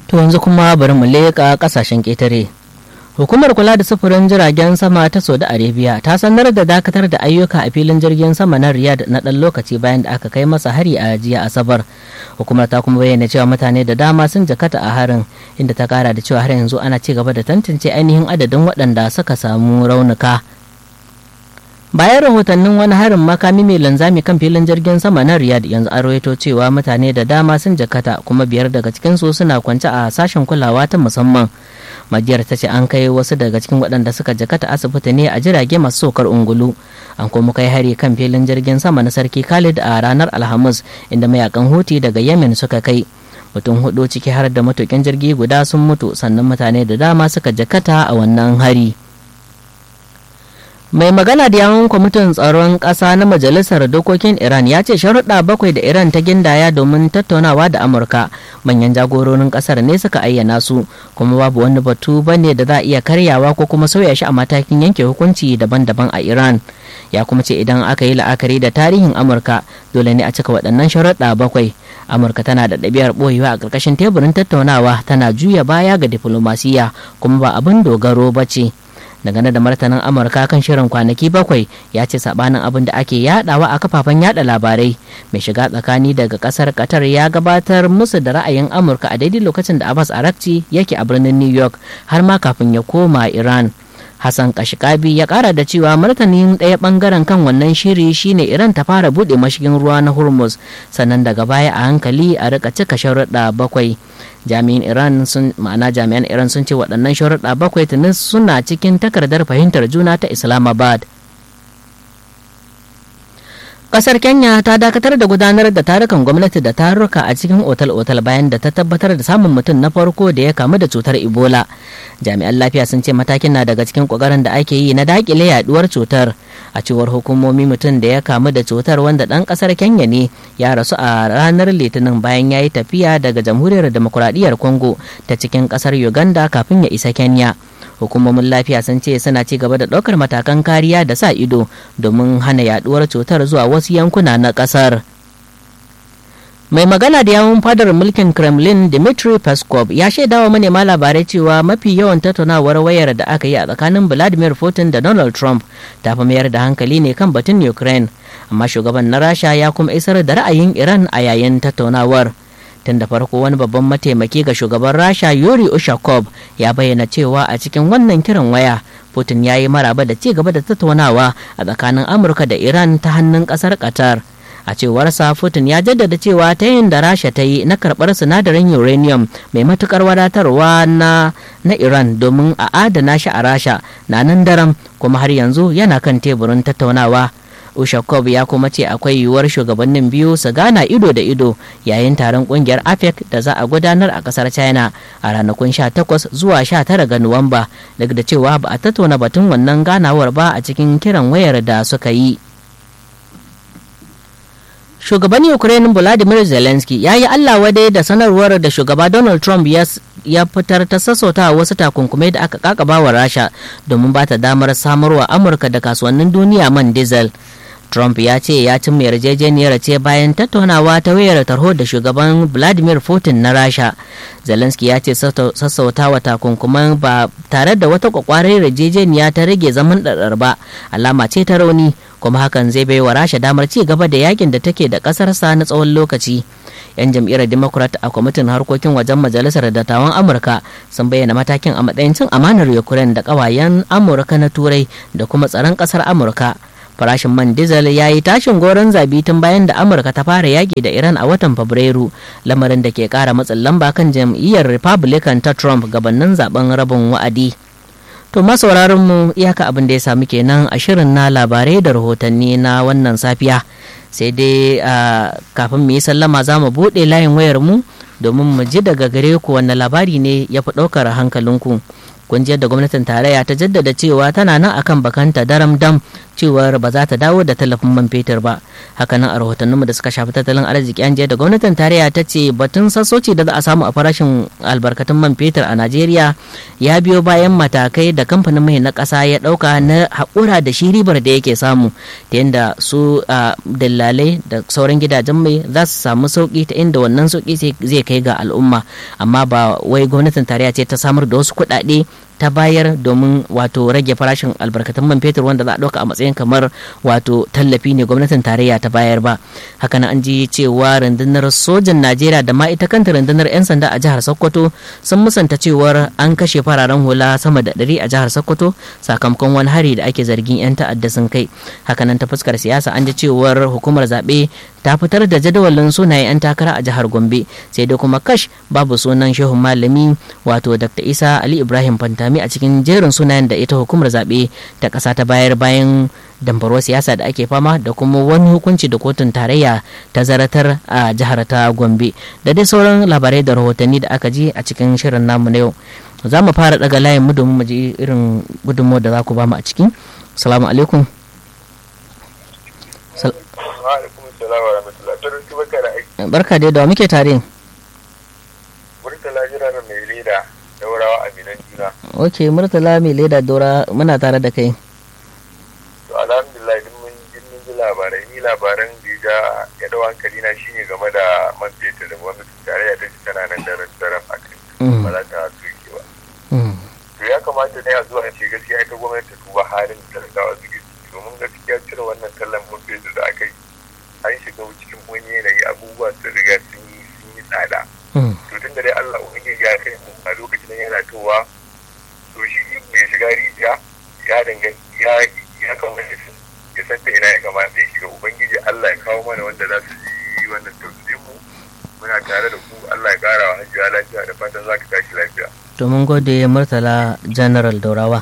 To yanzu kuma bari mu leƙa ƙasashen ƙetare. Hukumar kula da sufurin jiragen sama ta Saudi Arabia ta sanar da dakatar da ayyuka a filin jirgin sama na Riyadh na ɗan lokaci bayan da aka kai masa hari a jiya Asabar. Hukumar ta kuma bayyana cewa mutane da dama sun jakata a harin inda ta kara da cewa har yanzu ana ci gaba da tantance ainihin adadin waɗanda suka samu raunuka. bayan rahotannin wani harin makami mai linzami kan filin jirgin sama na riyadh yanzu an rawaito cewa mutane da dama sun jakata kuma biyar daga cikinsu suna kwance a sashen kulawa ta musamman majiyar ta ce an kai wasu daga cikin waɗanda suka jakata asibiti ne a jirage masu sokar ungulu an kuma kai hari kan filin jirgin sama na sarki khalid a ranar alhamis inda mayakan huti daga yemen suka kai mutum hudu ciki har da matukin jirgi guda sun mutu sannan mutane da dama suka jakata a wannan hari. mai magana da yawon kwamitin tsaron ƙasa na majalisar dokokin iran ya ce sharuɗa bakwai da iran ta gindaya domin tattaunawa da amurka manyan jagororin ƙasar ne suka ayyana su kuma babu wani batu bane da za a iya karyawa ko kuma sauya shi a matakin yanke hukunci daban-daban a iran ya kuma ce idan aka yi la'akari da tarihin amurka dole ne a cika waɗannan sharuɗa bakwai amurka tana da ɗabi'ar ɓoyewa a ƙarƙashin teburin tattaunawa tana juya baya ga diflomasiya kuma ba abin dogaro ba ce dangane da martanin amurka kan shirin kwanaki bakwai ya ce sabanin abin da ake yadawa a kafafen yada labarai mai shiga tsakani daga kasar qatar ya gabatar musu da ra'ayin amurka a daidai lokacin da abbas arakci yake a birnin new york har ma kafin ya koma iran Hassan Kashikabi ya kara da cewa martanin ɗaya ɓangaren kan wannan shiri shine Iran ta fara buɗe mashigin ruwa na Hormuz sannan daga baya a hankali a rika cika sharuɗa bakwai. Jami'in Iran sun ma'ana jami'an Iran sun ce waɗannan sharuɗa bakwai tuni suna cikin takardar fahimtar juna ta Islamabad. Kasar Kenya ta dakatar da gudanar da tarukan gwamnati da taruka a cikin otal-otal bayan da ta tabbatar da samun mutum na farko da ya kamu da cutar Ebola. Jami'an lafiya sun ce matakin na daga cikin kokarin da ake yi na dakile yaduwar cutar. A cewar hukumomi mutum da ya kamu da cutar wanda ɗan ƙasar Kenya ne ya rasu a ranar Litinin bayan ya yi tafiya daga Jamhuriyar Demokuraɗiyyar Congo ta cikin ƙasar Uganda kafin ya isa Kenya. hukumomin lafiya sun ce suna ci gaba da ɗaukar matakan kariya da sa ido domin hana yaduwar cutar zuwa wasu yankuna na ƙasar mai magana da yawun fadar mulkin kremlin dmitry peskov ya shaidawa manema labarai cewa mafi yawan tattaunawar wayar da aka yi a tsakanin vladimir putin da donald trump ta fi mayar da hankali ne kan batun ukraine amma shugaban na rasha ya kuma isar da ra'ayin iran a yayin tattaunawar tun da farko wani babban mataimaki ga shugaban rasha yuri ushakov ya bayyana cewa a cikin wannan kiran waya putin ya yi maraba da ci gaba da tattaunawa a tsakanin amurka da iran ta hannun kasar qatar a cewarsa putin ya jaddada cewa ta yin da rasha ta yi na karɓar sinadarin uranium mai matukar wadatarwa na na iran domin a adana shi a rasha na nan daram kuma har yanzu yana kan teburin tattaunawa Ushakov ya kuma ce akwai yiwuwar shugabannin biyu su gana ido da ido yayin taron kungiyar APEC da za a gudanar a kasar China a ranakun 18 zuwa 19 ga Nuwamba duk da cewa ba a tattauna batun wannan ganawar ba a cikin kiran wayar da suka yi. Shugaban Ukraine Volodymyr Zelensky ya yi Allah wadai da sanarwar da shugaba Donald Trump ya ya fitar ta sassauta wasu takunkumai da aka kakaba wa rasha domin ba ta damar samarwa amurka da kasuwannin duniya man diesel trump ya ce ya cimma yarjejeniyar ce bayan tattaunawa ta wayar tarho da shugaban vladimir putin na rasha zelensky ya ce sassauta wa takunkuman ba tare da wata kwakwarar yarjejeniya ta rage zaman ɗaɗɗar ba alama ce ta rauni kuma hakan zai bai wa rasha damar ci gaba da yakin da take da ƙasarsa na tsawon lokaci 'yan jam'iyyar democrat a kwamitin harkokin wajen majalisar dattawan amurka sun bayyana matakin a matsayin cin amanar ukraine da kawayen amurka na turai da kuma tsaron kasar amurka farashin man diesel ya yi tashin goron zabi tun bayan da amurka ta fara yaƙi da iran a watan fabrairu lamarin da ke ƙara matsin lamba kan jam'iyyar republican ta trump gabanin zaben rabin wa'adi to masauraran mu iyaka abin da ya samu kenan a shirin na labarai da rahotanni na wannan safiya sai dai kafin mu yi sallama za mu buɗe layin wayar mu domin mu ji daga gare ku wanne labari ne ya fi ɗaukar hankalinku kun ji yadda gwamnatin tarayya ta jaddada cewa tana nan akan bakanta daram dam cewar ba za ta dawo da tallafin man fetur ba hakanan a rahotanninmu da suka shafi tattalin arziki an da gwamnatin tarayya ta ce batun sassauci da za a samu a farashin albarkatun man fetur a najeriya ya biyo bayan matakai da kamfanin mai na ƙasa ya ɗauka na haƙura da shi ribar da yake samu ta yadda su dillalai da sauran gidajen mai za su samu sauƙi ta inda wannan sauƙi zai kai ga al'umma amma ba wai gwamnatin tarayya ce ta samar da wasu kuɗaɗe ta bayar domin wato rage farashin albarkatun man fetur wanda za a ɗauka a matsayin kamar wato tallafi ne gwamnatin tarayya ta bayar ba haka an ji cewa rundunar sojan najeriya da ma ita kanta rundunar 'yan sanda a jihar sokoto sun musanta cewar an kashe fararen hula sama da ɗari a jihar sokoto sakamakon wani hari da ake zargin 'yan ta'adda sun kai hakanan ta fuskar siyasa an ji cewar hukumar zaɓe ta fitar da jadawalin sunayen 'yan takara a jihar gombe sai dai kuma kash babu sunan shehun malami wato dr isa ali ibrahim fantami a cikin jerin sunayen da ita hukumar zaɓe ta ƙasa ta bayar bayan dambarwar siyasa da ake fama da kuma wani hukunci da kotun tarayya ta zaratar a jihar ta gombe da dai sauran labarai da rahotanni da aka ji a cikin shirin namu na yau za mu fara daga layin mu domin mu ji irin gudunmawar da za ku ba mu a ciki salamu alaikum barka dai da muke tare murtala jira da mai leda daurawa a minan juna ok murtala mai leda daura muna tare da kai to alhamdulillah duk mun ji mun ji labarai ni labaran da ya ya dau hankali na shine game da man fetur da gwamnati tarayya ta ci tana nan da daren a kai ba za ta soke ba to ya kamata ne a zuwa ce gaskiya ita gwamnati ta duba halin talakawa suke ciki domin gaskiya cire wannan tallan man fetur da aka yi an shiga cikin wani yanayi abubuwa sun riga sun yi sun yi tsada to tun da dai Allah ubangiji ya kai mu a lokacin yana towa to shi mai shiga rijiya ya danganci ya ya kamata ya san ta ina ya kamata ya shiga ubangiji Allah ya kawo mana wanda za su yi wannan tausayin mu muna tare da ku Allah ya kara wa hajjiya lafiya da fatan za ka tashi lafiya to mun gode murtala general daurawa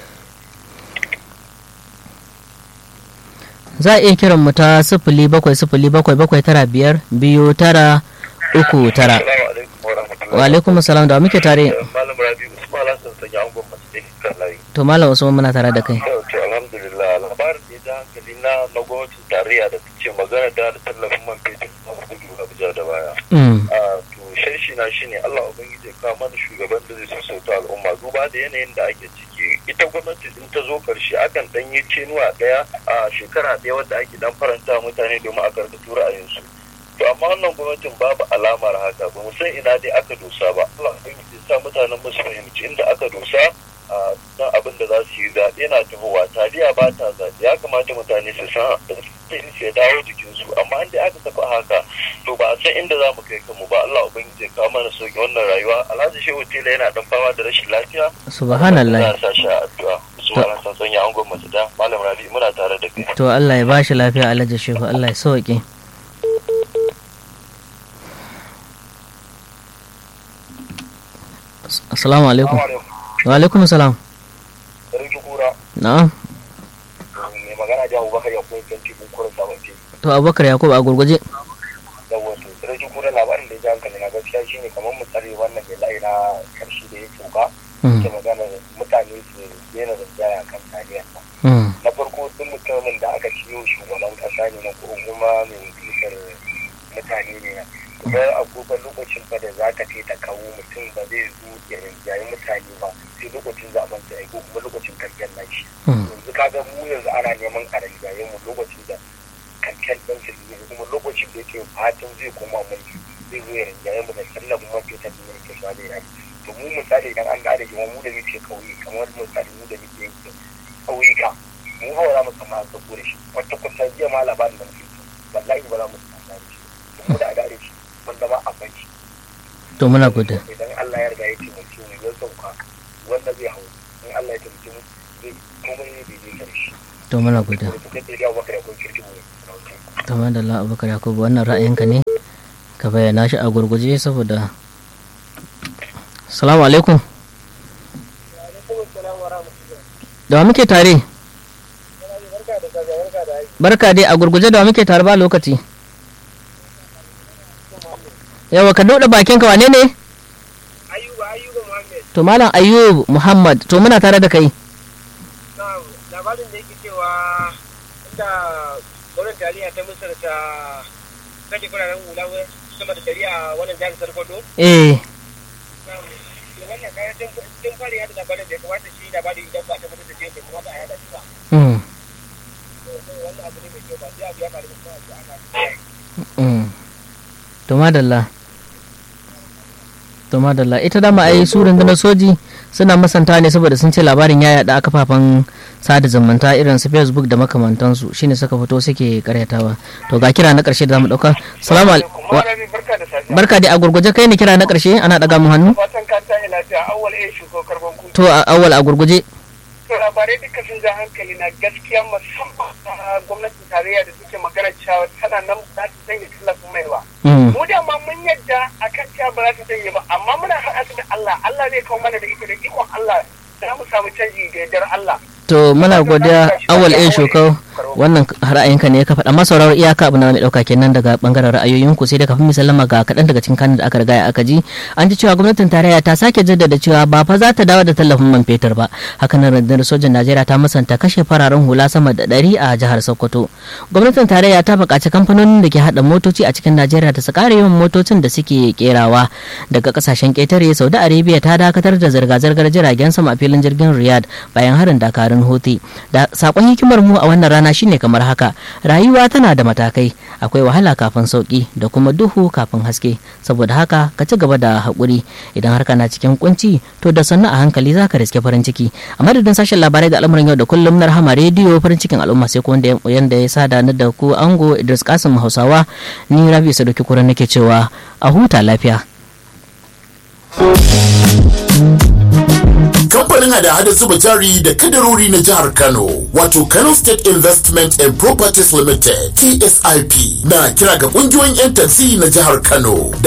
za a iya kiran mu ta sifili bakwai sifili bakwai bakwai tara biyar biyu tara uku tara wa alaikum salam da muke tare malam rabi usman hassan sanya angon masu da kan layi to malam usman muna tare da kai to alhamdulillah labarin da ya ja hankali na na gwamnatin tarayya da ta ce magana da tallafin man fetur na gudu abuja da baya to sharshi na shine allah ubangiji ya kawo mana shugaban da zai sassauta al'umma duba da yanayin da ake ciki ita gwamnati in ta zo karshe akan dan yi cenuwa daya a shekara daya wadda ake dan faranta mutane domin a karɓi ra'ayinsu to amma wannan gwamnatin babu alamar haka ba mu san ina dai aka dosa ba Allah ubangiji ya sa mutanen mu su fahimci inda aka dosa don abin da za su yi zaɓe na tahowa taliya ba ta zaɓe ya kamata mutane su san su ya dawo jikinsu amma an dai aka tafi haka to ba a san inda za mu kai kanmu ba Allah ubangiji ya kawo mana sauki wannan rayuwa Alhaji Shehu Tela yana dan fama da rashin lafiya subhanallah ya sa shi a addu'a subhanan san sanya angon mace da malam Rabi muna tare da kai to Allah ya bashi lafiya Alhaji Shehu Allah ya sauke Assalamu alaikum. Wa alaikum salam. Sarki kura. Na'am. Mai magana da Abubakar ya koyi kan cikin kura sabon ce. To Abubakar Yakubu a gurguje. Yawwa to sarki kura labarin da ya ji hankali na gaskiya shine kamar mu tsare wannan mai layi na karshe da ya tsoka. Ke magana mutane su daina rinjaya kan tariya. Na farko duk mutumin da aka ciyo shugaban kasa ne na ko kuma mai wakiltar mutane ne idan agogon lokacin fa da za ka ce ta kawo mutum ba zai zo ya rinjayi mutane ba sai lokacin zaben sa ko kuma lokacin kamfen na shi yanzu kaga mu yanzu ana neman a rinjaye mu lokacin da kamfen ɗin su ne kuma lokacin da yake fatan zai koma mulki zai zo ya rinjaye mu da tallafin man fetur da yake sha da yaki to mu misali idan an gane kuma mu da muke kauye kamar misali mu da muke yankin ƙauyuka mu hawa za mu samu an sako da shi wata kusan jiya ma labarin da muke wallahi ba za mu samu da shi mu da a gane shi wanda ba a bai to muna gode idan Allah ya riga ya taimake mu ya sauka wanda zai hau in Allah ya taimake mu zai komai ne bai zai kare shi to muna gode to kai da yawa baka da kun kirki mu to madalla Abubakar Yakubu wannan ra'ayinka ne ka bayyana shi a gurguje saboda Assalamu alaikum da muke tare barka dai a gurguje da muke tare ba lokaci yawa ka dauɗa bakinka wane ne ayuba ayuba muhammed to malam ayyub muhammad to muna tare da kai labarin da yake cewa yadda gwamnatin tarayya ta musar ta sake kuraren hula sama da dari a wannan jihar sarkwado eh wannan kayan tun fara yada labarin da ya kamata shi labarin idan ba a tabbatar da cewa bai kamata a yada shi ba mm, wannan abu ne mai kyau ba sai abu ya faru da kuma a ce ana mm. to madalla to madalla ita dama ai su rundunar soji suna masanta ne saboda sun ce labarin ya yada a kafafen sada zumunta irin su facebook da makamantansu shine suka fito suke karyatawa to ga kira na karshe da zamu dauka salamu alaikum barka da safiya barka dai a gurguje kai ne kira na karshe ana daga mu hannu fatan ka tashi lafiya awwal eh shugo karban ku to a awal a gurguje to labarai duka sun ja hankali na gaskiya musamman a gwamnatin tarayya da suke magana cewa tana nan ba ta sanya tallafin mai ba Mm, mu da ma mun yadda akan cewa ba za ta sanya ba amma muna haɗa su da Allah Allah zai kawo mana da ita da ikon Allah za mu samu canji da yardar Allah to muna godiya awal a shokau wannan ra'ayinka ne ka faɗa masa sauraro iyaka abu na wani ɗauka kenan daga ɓangaren ra'ayoyinku sai da kafin mu sallama ga kaɗan daga cikin kanin da aka riga aka ji an ji cewa gwamnatin tarayya ta sake jaddada cewa ba fa za ta dawo da tallafin man fetur ba hakanan rundunar sojan najeriya ta musanta kashe fararen hula sama da ɗari a jihar sokoto gwamnatin tarayya ta buƙaci kamfanonin da ke haɗa motoci a cikin najeriya da su ƙara yawan motocin da suke kerawa daga ƙasashen ƙetare saudi arabia ta dakatar da zirga-zirgar jiragen sama a filin jirgin riyadh bayan harin dakarun houthi da sakon hikimar mu a wannan rana shine kamar haka rayuwa tana da matakai akwai wahala kafin sauki da kuma duhu kafin haske saboda haka ka ci gaba da haƙuri idan har kana cikin kunci to da sannu a hankali zaka riske farin ciki a madadin sashen labarai da al'amuran yau da kullum na rahama rediyo farin cikin al'umma sai ko wanda yanda ya sada ni da ku ango Idris Kasim Hausawa ni Rabi Sadoki Kuran nake cewa a huta lafiya kamfanin hada-hada zuba jari da kadarori na jihar kano wato kano state investment and properties limited tsip na kira ga kungiyoyin 'yan taxi na jihar kano da